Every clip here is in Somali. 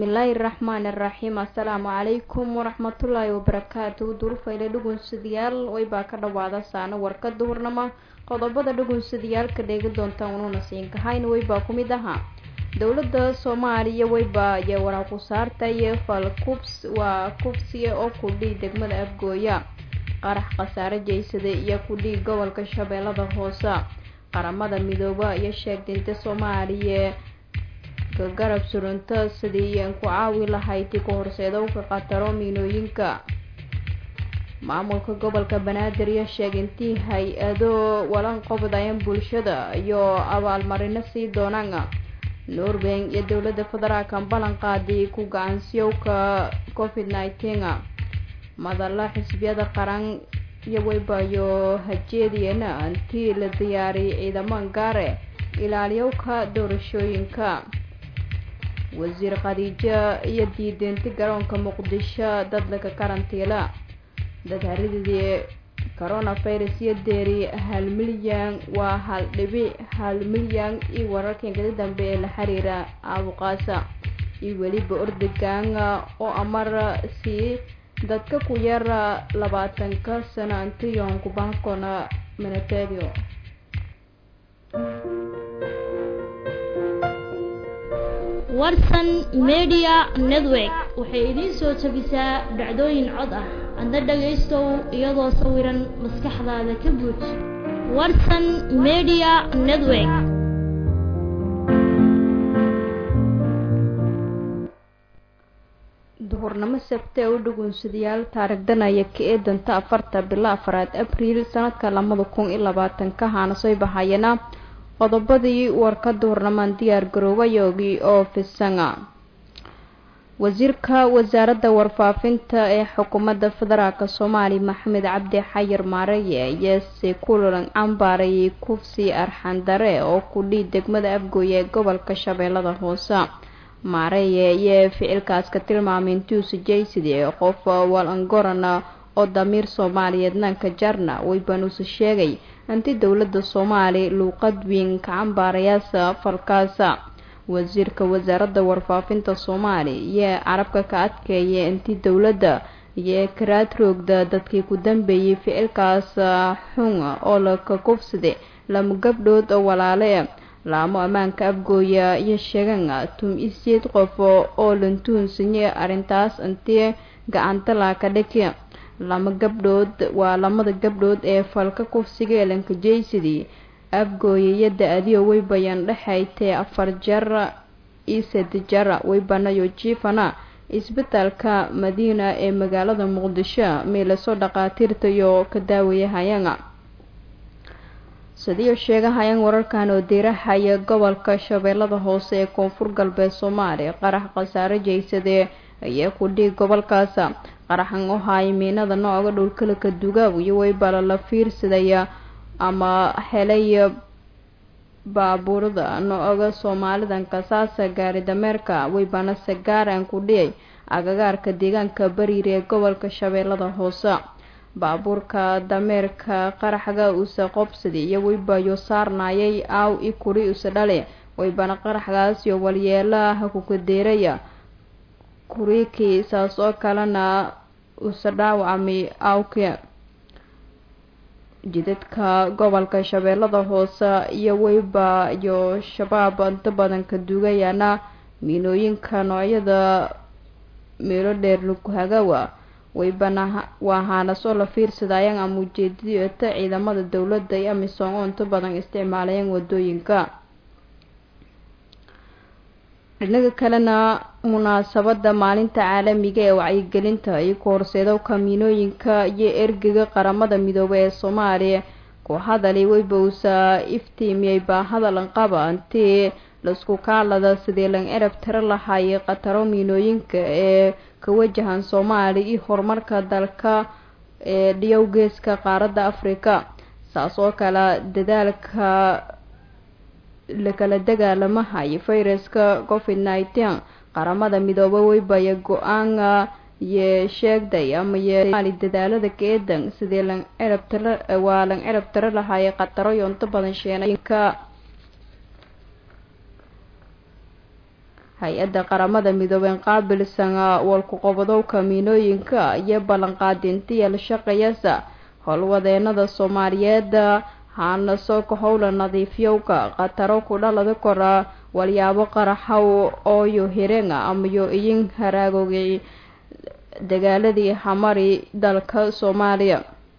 bismillaahi raxmaani raxiim assalaamu calaykum waraxmatullaahi wabarakaatu durufayle dhugunsadayaal waybaa ka dhawaada saano warka duhurnama qodobada dhugunsadayaalka dheegi doontaan unuuna siinkahayn waybaa ku mid ahaa dowladda soomaaliya waybaa iyo waraaqu saartay fal kubs waa kubsiya oo kudhii degmada afgooya qarax khasaare jeysada iyo kudhii gobolka shabeellada hoose qaramada midooba iyo sheegdinta soomaaliya garab surunto sidii aan ku caawi lahayd ku horseedowka khataro miinooyinka maamulka gobolka banaadir iyo sheegintii hay-ado walan qobdayan bulshada iyo abaalmarino sii doonaan norway iyo dowladda federaalka ballan qaaday ku gacansiyowka covid nineteen madalla xisbiyada qaran iyo weybayo hajeediyana intii la diyaariyay ciidamo gaare ilaaliyowka doorashooyinka wasiir khadiijo iyo diideenti garoonka muqdisho dad laga karantiila dad harididii coronavirus iyo deeri hal milyan waa hal dhibic hal milyan iyo wararkan kada dambe ee la xiriira aabuqaasa iyo weliba ordegan oo amar sii dadka ku yar labaatanka sano antiyon kubankona minaterio warsan media network waxay idiin soo jabisaa dhacdooyin cod ah adna dhagaystow iyadoo sawiran maskaxdaada ka buuj warsan media network duhurnimo sabte u dhugunsadayaal taarigdanaya ka ee danta afarta bilo afaraad abriil sanadka lamada kun iyo labaatanka haana soo bahayana qodobadii warka duhurnamaan diyaar garoobayogii oo fisanga wasiirka wasaaradda warfaafinta ee xukuumadda federaalk soomaaliya maxamed cabdi xayir maareye ayeese kulan cambaarayay kufsi arxandare oo kudhii degmada afgooye ee gobolka shabeellada hoose maareye ayee ficilkaas ka tilmaamay intuusa jayside qof walangorana oo damiir soomaaliyeed nanka jarna weybanuuse sheegay inti dowladda soomaali luuqad weyn ka cambaarayaasa falkaasa wasiirka wasaaradda warfaafinta soomaali iyo carabka ka adkeeya intii dowladda iyo karaad roogda dadkii ku dambeeyay ficilkaas xun oo laka kufsada lama gabdhood oo walaale laamo ammaanka afgooya iyo sheegan tum isied qof oo lantuunsanye arrintaas intii gacanta laaka dhiki lama gabdhood waa lamada gabdhood ee falka kufsiga elanka jaysidii afgooya iyo da-adiyo weybayan dhexaytee afar jar iyo sade jar weybanayo jiifana isbitaalka madiina ee magaalada muqdisho meelaso dhaqaatiirtayo ka daawayahayana sidiyo sheegahayaan wararkan oo diirahaya gobolka shabeellada hoose ee koonfur galbeed soomaaliya qarax khasaare jaysadee ayaa ku dhiig gobolkaas qaraxan oo haaya miinada nooga dhowlkalaka dugaab iyo weybala la fiirsadaya ama helay baabuurada nooga soomaalidan kasaasa gaari dameerka weybana sagaaran ku dhiyay agagaarka deegaanka bariir ee gobolka shabeellada hoose baabuurka dameerka qaraxga usa qobsadi iyo weybayo saarnayay aaw i kuri usa dhale weybana qaraxgaas iyo walyeelaha kukadeeraya kuriikii saas oo kalena usa dhaawacmay awke jidadka gobolka shabeellada hoose iyo weyba iyo shabaab inta badan ka duugayana miinooyinka noocyada meelo dheer laguhagawa weybana waa haanasoo la fiirsadayaan ama ujeedadiota ciidamada dowladda iyo amisom oo inta badan isticmaalayaan wadooyinka dhinaga kalena munaasabada maalinta caalamiga ee wacyigelinta iyo ku horseedowka miinooyinka iyo ergega qaramada midoobay ee soomaaliya ku hadalay weybowsa iftiimiyay baahada lanqaba intii laisku kaalada sidii lan erab tiro lahaayay khataro miinooyinka ee ka wajahan soomaaliya iyo horumarka dalka ee dhiyow geeska qaaradda afrika saas oo kale dadaalka lakala dagaalamahay fayraska covid nineteen qaramada midoobe weybaya go-aana iyo sheegday ama ymaali dadaalada keedan sidii lan cirab tiro waa lan cirab tiro lahaayay khataro iyo inta badan sheenayinka hay-adda qaramada midoobeen qaabilsan walku-qobadowka miinooyinka iyo ballanqaadintiya la shaqeeyasa howlwadeenada soomaaliyeed haana soo ka howla nadiifyowka khataro ku dhalada kora walyaabo qaraxow ooyo hirenga amayo iyin haraagogay dagaaladii hamari dalka soomaaliya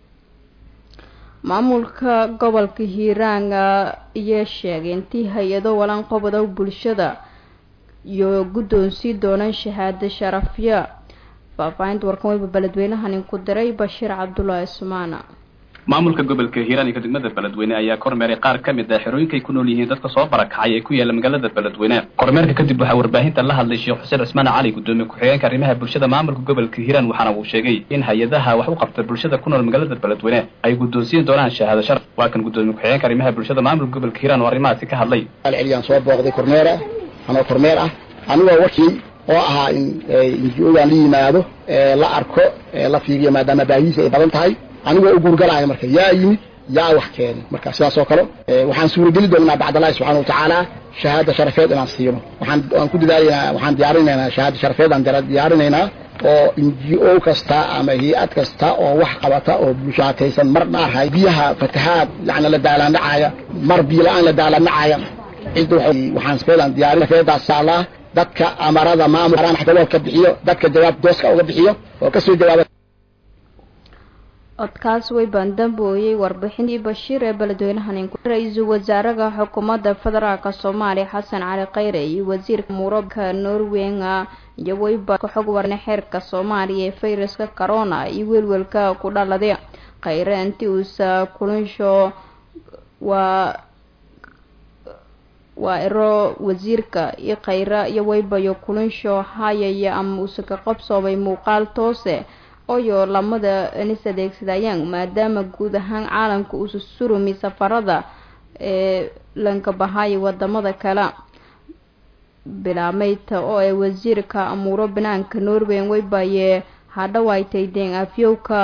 maamulka gobolka hiiraan iyo sheegay intii hay-ado walanqobodow bulshada iyo guddoonsii doonaan shahaado sharafya faahfaahinta warkan weyba beledweynahan inku diray bashiir cabdulaahi sumaana maamulka gobolka hiiraan iyo degmada beledweyne ayaa kormeeray qaar ka mid ah xerooyinkay ku nool yihiin dadka soo barakacay ee ku yaala magaalada beledweyne kormeerka kadib waxaa warbaahinta la hadlay sheekh xuseen cismaan cali gudoomiye ku-xigeenka arrimaha bulshada maamulka gobolka hiiraan waxaana uu sheegay in hay-adaha wax u qabta bulshada ku nool magaalada beledweyne ay guddoonsiin doonaan shahaado sharaf waa kan gudoomiye ku-xigeenka arrimaha bulshada maamulka gobolka hiiraan oo arrimahaasi ka hadlay celiyaan soo booqday kormeer ah anoo kormeer ah anigoo wakiil oo ahaa in inji-ogan la yimaado la arko la fiiriyo maadaama baahihiisa ay badan tahay anigoo u guurgalaayo marka yaa yimid yaa wax keenay marka sidaas oo kale waxaan suurageli doonaa bacdallahi subxana watacaala shahaada sharafeed inaan siino waxaan waan ku dadaalaynaa waxaan diyaarinaynaa shahaada sharafeed aan diyaarinaynaa oo n g o kasta ama hay-ad kasta oo wax qabata oo bulshaataysan mar dhaarhay biyaha fatahaad yani la daalaandhacaaya mar biyo la-aan la daalaandhacaaya cid waxaan sfeedaan diyaarin sharafeedaas saalaa dadka amarada maamul xataloo ka bixiyo dadka jawaab dooska uga bixiyo oo kasoo jawaaba codkaas way baandambooyey warbixinii bashiir ee beledweynahan ra-iisul wasaaraha xukuumadda federaalka soomaaliya xasan cali khayre iyo wasiirka muurabka norwenga iyo weyba xog warne xeerka soomaaliya ee fayraska corona iyo welwelka ku dhaladay khayre intii uusa kulinsho waa waa iro wasiirka iyo khayra iyo weybayo kulinsho hayaya ama uusa ka qabsoomay muuqaal toose oyo lamada nis adeegsadayaan maadaama guud ahaan caalamka uusa surumi safarada ee lanka bahaayo wadamada kale bilaameyta oo ay wasiirka amuuro banaanka norway weybaye hadhawaytay deen afyowka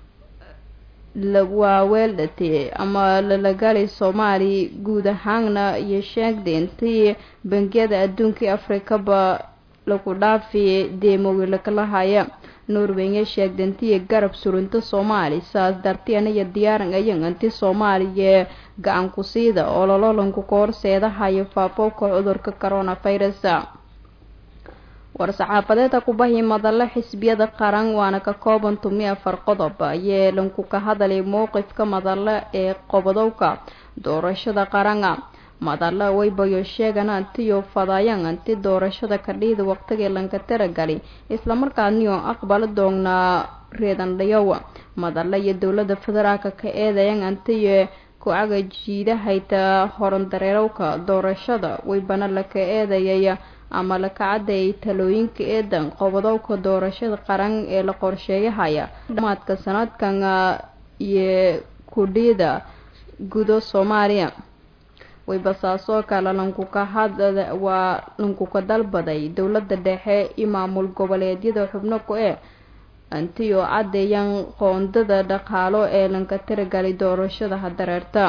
waaweeldhate ama lalagali soomaali guud ahaanna iyo sheegday intii bangiyada adduunkai afrikaba lagu dhaafi deemowilkalahaya norway sheegda intii garab surinta soomaali saas dartiana iyo diyaaran ayan inti soomaaliya gacan ku siida oo lololanku ka horseedahayo faafowka cudurka coronavirus war-saxaafadeeda kubahi madale xisbiyada qaran waana ka kooban tumi afar qodob ayee lanku ka hadalay mowqifka madale ee qobodowka doorashada qarana madalla waybayo sheegan antiyo fadayan anti doorashada kadhiida waqtigii lanka taragali islamarkaaniyo aqbala doonaa reedandhayow madalla iyo dowlada federaalka ka eedayan antiyo ku-aga jiidahayta horandareerowka doorashada waybana laka eedayay ama laka cadayay talooyinka eedan qobodowka doorashada qaran ee la qorsheeyahaya dhamaadka sanadkan iyo kudhiida gudo soomaaliya waybasaasoo kale lankuka hadla waa lankuka dalbaday dowladda dhexe iyo maamul goboleedyada xubno ku e antiyo caddeeyaan qoondada dhaqaalo ee lanka tiragalay doorashada hadareerta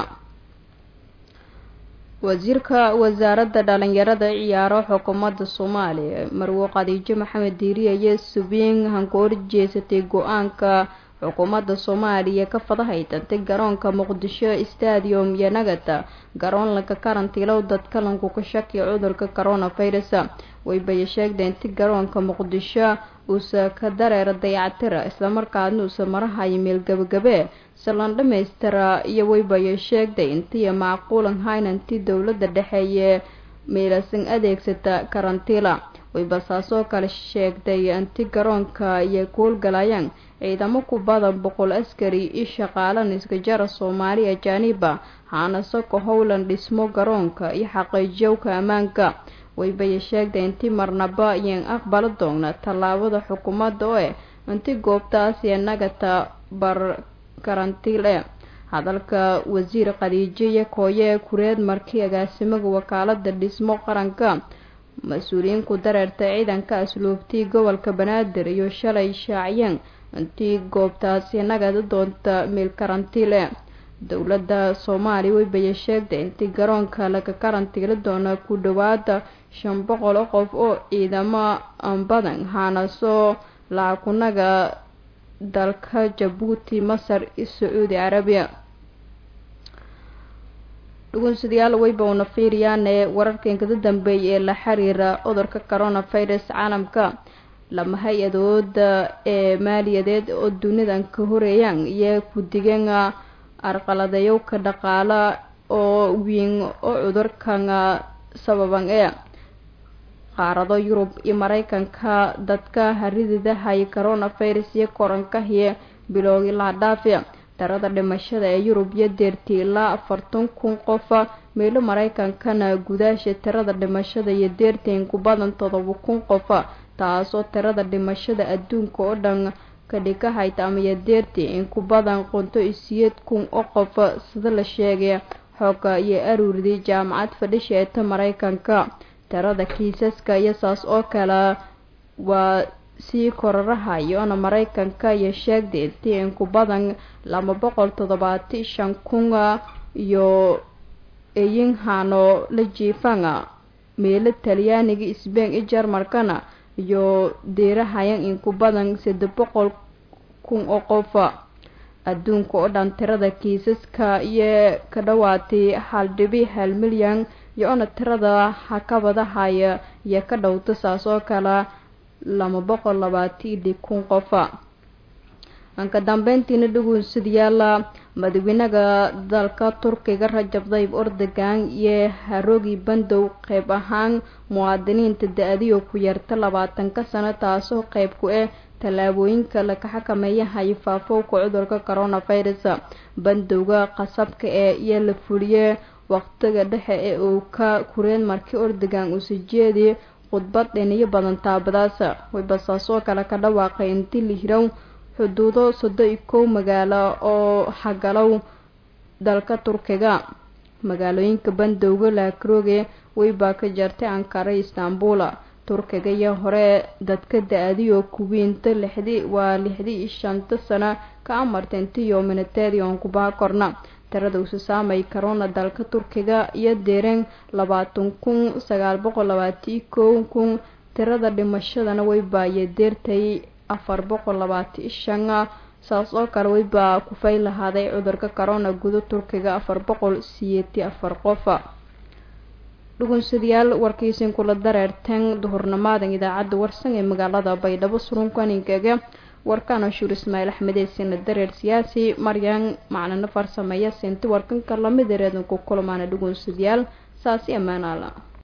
wasiirka wasaaradda dhalinyarada ciyaaro xukuumadda soomaaliya marwo khadiijo maxamed diiriye iyo subiin hanku horjeesatay go-aanka xukuumadda soomaaliya ka fadahaytantay garoonka muqdisho stadium iyo nagata garoon lanka karantiilow dadka lanku ka shakiya cudurka coronavirus waybaya sheegda inti garoonka muqdisho uusa ka dareera dayactira islamarkaadna uusa marahayo meel gabagabe salan dhamaystira iyo waybaya sheegday intiiyo macquulan haynanti dowladda dhexeeye meelasan adeegsata karantiila waybasaasoo kale sheegtay inti garoonka iyo kuulgalayaan ciidamo ku badan boqol askari iyo shaqaalan iskajara soomaali ajaaniba haanase ka howlan dhismo garoonka iyo xaqiijiyowka ammaanka waybaya sheegtay inti marnaba iyan aqbala doona tallaabada xukuumadda oo eh inti goobtaas iyo nagata bar karantiil e hadalka wasiir khadiijiya kooye kureed markii agaasimaga wakaalada dhismo qaranka mas-uuliyiin ku dareerta ciidanka asluubtii gobolka banaadir iyo shalay shaaciyeen intii goobtaasi nagada doonta meel karantiil e dowladda soomaaliya waybaya sheegtay intii garoonka laga karantiili doona ku dhawaada shan boqol oo qof oo ciidamo badan haanasoo laakunaga dalka jabuuti masar iyo sacuudi carabiya dhugunsadayaal weyba una fiiriyaane wararkan kada dambeeyay ee la xiriira cudurka coronavirus caalamka lama hay-adooda ee maaliyadeed oo dunidan ka horeeyaan iyo ku-digan arqaladeeyowka dhaqaala oo weyn oo cudurkan sababan ee qaarado yurub iyo mareykanka dadka harididahay coronavirus iyo korankahiyo bilowgii laha dhaafi darada dhimashada ee yurub iyo deertii ilaa afartan kun qofa meelo mareykankana gudaasha tirada dhimashada iyo deertii in ku badan todoba kun qofa taasoo tirada dhimashada adduunka oo dhan ka dhigahayta amaiyo deertii in ku badan qonto iyo siyeed kun oo qofa sida la sheegay xooga iyo aruurdii jaamacad fadhisha eeta mareykanka tirada kiisaska iyo saas oo kale waa sii koraraha iyoona mareykanka iyo sheegday intii in ku badan laba boqol toddobaati shan kun iyo eyinhano la jiifana meelo talyaaniga sbain iyo jarmalkana iyo deerahayan in ku badan saddex boqol kun oo qofa adduunka oo dhan tirada kiisaska iyo ka dhawaatay hal dhibi hal milyan iyo-ona tirada hakabadahaya iyo ka dhowta saas oo kale laba boqol labaatili kun qofa anka dambeyntiina dhugunsadayaal madaxweynaha dalka turkiga rajab dayib ordogan iyo haroogi bandow qeyb ahaan muwaadiniinta da-adiyo ku yarta labaatanka sano taasoo qeyb ku ah tallaabooyinka laga xakameeyahay faafowka cudurka coronavirus bandowga qasabka ee iyo la fuliyey waqtiga dhexe ee uu ka kureen markii ordogan uusa jeediy khudbad dhiniyo badan taabadaas waybasaasoo kale ka dhawaaqay intii la hirow xuduudo sodo iyo kow magaalo oo hagalow dalka turkiga magaalooyinka bandowga laakrooge weybaa ka jartay ankara istanbul turkiga iyo hore dadka da-adiyo kuwiinta lixdi waa lixdii iyo shanta sano ka amartay intiyo minateedi oon kubaha korna tirada usa saamay corona dalka turkiga iyo deereen labaatan kun sagaal boqol labaatiyo kow kun tirada dhimashadana weybaayo deertay afar boqol labaatiyo shan saas oo kale weybaa kufay lahaaday cudurka corona guda turkiga afar boqol siyeeti afar qofa dhugunsadayaal warkiisin kula dareerteen duhurnimaadan idaacadda warsan ee magaalada baydhabo surunkaninkaga warkana shuur ismaaciil axmedeysina dareer siyaasi maryan macnano farsameeya sinti warkanka lamid ereedanku kulmaana dhugunsadayaal saasi ammaanaala